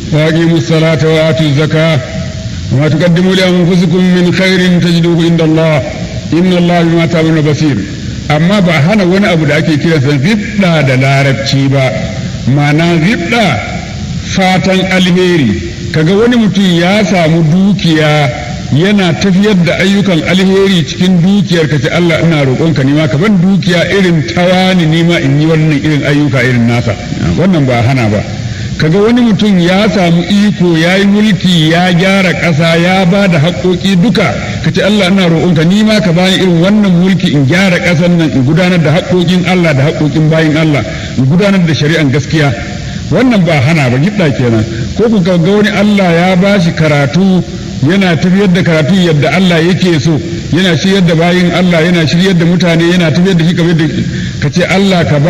وأقيموا الصلاة وآتوا الزكاة وما تقدموا لأنفسكم من خير تجدوه عند الله إن الله بما تعملون بصير amma ba hana wani abu da ake kiransa zibda da larabci ba ma'ana zibda fatan alheri kaga wani mutum ya samu dukiya yana tafiyar da ayyukan alheri cikin dukiyar ka ce Allah ina roƙonka nima ka ban dukiya irin tawani nima in yi wannan irin ayyuka irin nasa wannan ba hana ba kaga wani mutum ya samu iko ya yi mulki ya gyara ƙasa ya ba da haƙoƙi duka ka ce Allah ina roƙonka ni ma ka bani irin wannan mulki in gyara ƙasar nan in gudanar da haƙoƙin Allah da haƙoƙin bayin Allah in gudanar da shari'an gaskiya wannan ba hana ba gidda kenan ko ku ga wani Allah ya ba shi karatu yana tafiyar da karatu yadda Allah yake so yana shiryar da bayin Allah yana shiryar da mutane yana tafiyar da shi kamar da ka ce Allah ka ba